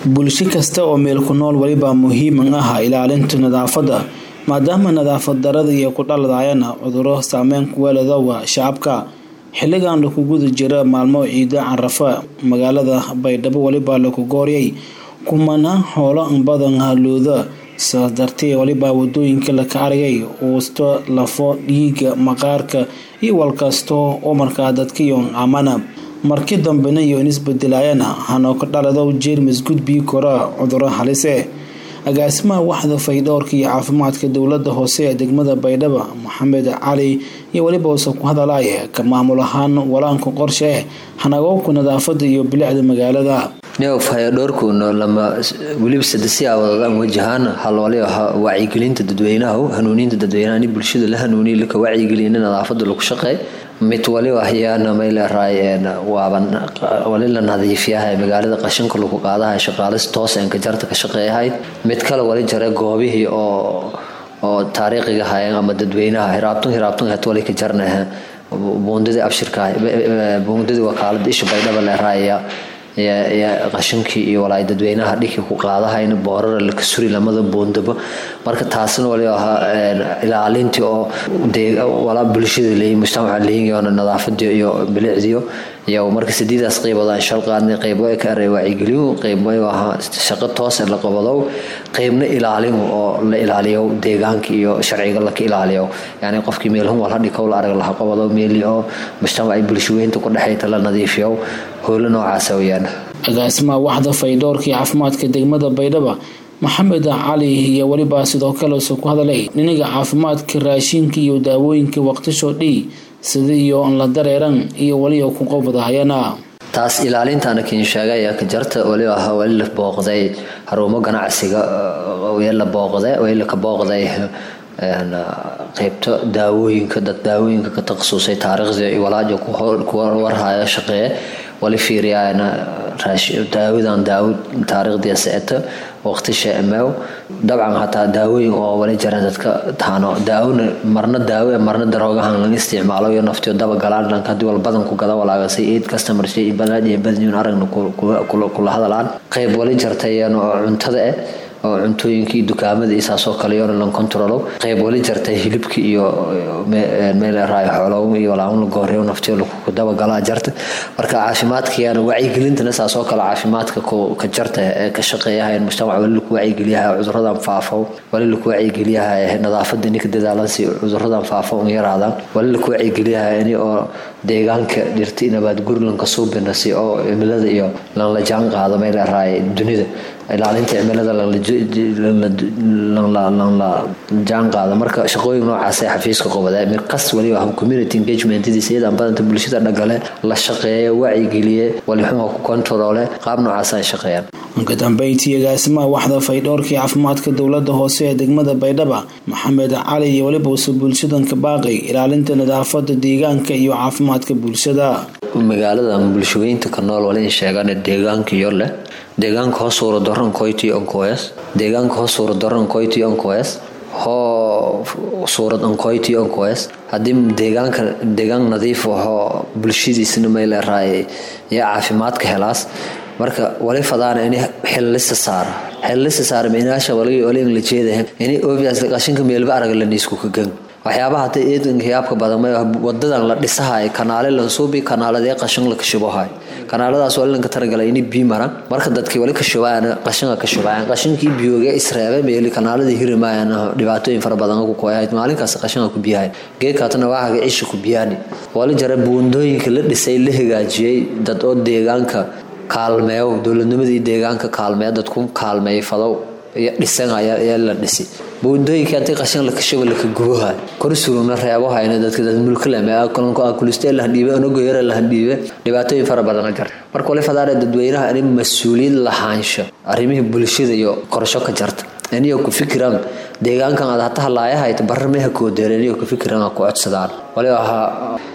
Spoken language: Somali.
bulsho kasta oo meel ku nool welibaa muhiiman ah ilaalinta nadaafadda maadaama nadaafad darada iyo ku dhaladayana cuduro saameyn kuweeladowa shacabka xilligan laku guda jira maalmo ciida carafa magaalada baydhabo welibaa laku gooriyay kumanaan xoolo badan haluuda saas dartee welibaa wadooyinka laka aragay uusto lafo dhiiga maqaarka iyo walkasta oo markaa dadkayon amana markii dambena iyo in isbedelayana hanoo ka dhalado jeermis gudbii kora cuduro halise agaasimaha waxda faydhowrka iyo caafimaadka dowlada hoose ee degmada baydhaba maxamed cali iyo weliba uuse ku hadalaya ka maamul ahaan walaanka qorshe hanagoobka nadaafada iyo bilicda magaalada fayadhoorkuuna lama weliba sadesi awadaan wajahaan halwali wacyigelinta dadweynaha hanuuninta dadweynaha in bulshada la hanuuniy laka wacyigeliya in nadaafada lagu shaqeey mid waliba ayaana mayleeraay waaba wali la nadiifiyaha magaalada qashinka lagu qaadaha shaqaalis toos enka jarta ka shaqeeyahayd mid kale wali jare goobihii oo oo taariikhiga hayan ama dadweynaha hiraabtun hiraabtun het wali ka jarnaha buundadii abshirka buundadii wakaalada isha baydhaba leeraaya qashinkii iyo walaay dadweynaha dhiki ku qaadahayn boorara laka suri lamada buundaba marka taasna wali ahaa ilaalintii oo walaa bulshada leeyi mujtamaca leeyiyoona nadaafadii iyo bilicdiyo iyo marka sideedaas qeyboodaan shal qaadnay qeybo ka aray wacyigeliyo qeybo ahaa shaqo toos la qabadow qeybna ilaalin oo la ilaaliyo deegaanka iyo sharciga laka ilaaliyo yani qofkii meelhun wal hadhikow la arag laha qabadow meeli oo mujtamaca bulshaweynta ku dhexayta la nadiifiyo howlo noocaas weyaan agaasimaha waxda faydhowrka iyo caafimaadka degmada baydhaba maxamed cali iyo welibaa sidoo kale use ku hadalay dhinaga caafimaadka raashinka iyo daawooyinka waqtisho dhii sida iyo on la dareeran iyo weliba ku qobdahayana taas ilaalintaana kiin sheegay ka jarta wali aha wali la booqday harumo ganacsiga la booqday wali ka booqday qaybta daawooyinka dad daawooyinka ka takhasusay taariikhda iyo walaajo ku warhaya shaqeeye wali fiiriyana daawadan daawo taariikhdii seeta waqti sheemeew dabcan hataa daawooyin oo wali jara dadka taano daawona marna daawo marna daroogahan laga isticmaalo iyo naftiyo daba galaan dhanka hadii wal badan ku gada walaagasay eid customer shay balaad iyo badiyun aragna kula hadalaan qayb wali jartayeen oo cuntada eh oo cuntooyinkii dukaamada iyo saasoo kale yoona lan controlo qayb wali jartay hilibka iyo meel raayo xoolow iyo walaamun la gooreeyo naftiyo lagu dabagalaa jarta marka caafimaadkayana wacyigelintana saasoo kale caafimaadka ka jarta ee ka shaqeeyahayn mujtamac wali laku wacyigeliyaha cuduradan faafo wali laku wacyigeliyaha nadaafada ninka dadaalansi cuduradan faafo un yaraadaan wali laku wacyigeliyaha ini oo deegaanka dhirta inabaad gurlanka suubinasi oo cimilada iyo lan la jaan qaado meel raayo dunida ilaalinta cimilada lanla jaan qaado marka shaqooyin noocaasee xafiiska qobada mirkas waliba community engagementdiisa iyadaan badanta bulshada dhagale la shaqeeya wacyigeliye walixuha ku kontaroole qaab noocaas ay shaqeeyaan ka dambeyntii agaasimaha waxda faydhowrkii caafimaadka dowlada hoose ee degmada baydhaba maxamed cali iyo weliba use bulshadan ka baaqay ilaalinta nadaafada deegaanka iyo caafimaadka bulshada magaalada bulshaweynta ka nool wali sheegaan deegaanka iyo leh deegaanka hoo suura daran koyti onkoes deegaanka hoo suura daran koyti onkoes hoo suurad onkoyti onkoes haddii deegaanka deegaan nadiif ahoo bulshadiisna may leeraay iyo caafimaadka helaas marka wali fadaan ini xillista saara xillista saara minaasha wali wali la jeedahay ini obvious qashinka meelba arag la niisku ka gang waxyaabaha hadda eedanka yaabka badan wadadan la dhisahay kanaale lansuubi kanaaladee qashin la kashubahay kanaaladaas wali lanka talagalay ini bii maran marka dadkii wali kashubayaan qashinka ka shubayaan qashinkii biyooga isreebe meeli kanaaladii hirimayaan dhibaatooyin fara badan ku koyahayd maalinkaas qashinka ku biyahay geedkaatana waahaga cisha ku biyaani wali jara buundooyinka la dhisay la hagaajiyey dad oo deegaanka kaalmeeyo dowladnimadii deegaanka kaalmeeya dadku kaalmeeyay fadow iyo dhisanaya ayaa la dhisi buundooyinka intii qashin la kashuba laka gubaha kor surugna reebahayna dadka dad mulkalame kulistee lahandhiibe onogoyara lahandhiibe dhibaatooyin fara badan jar marka wali fadaare dadweynaha in mas-uuliyad lahaansho arrimihii bulshada iyo qorsho ka jarta iniyo ku fikiraan deegaankan aad hata halaayahayd barra meha koodeer iniyo ku fikiraan ku codsadaan wali ahaa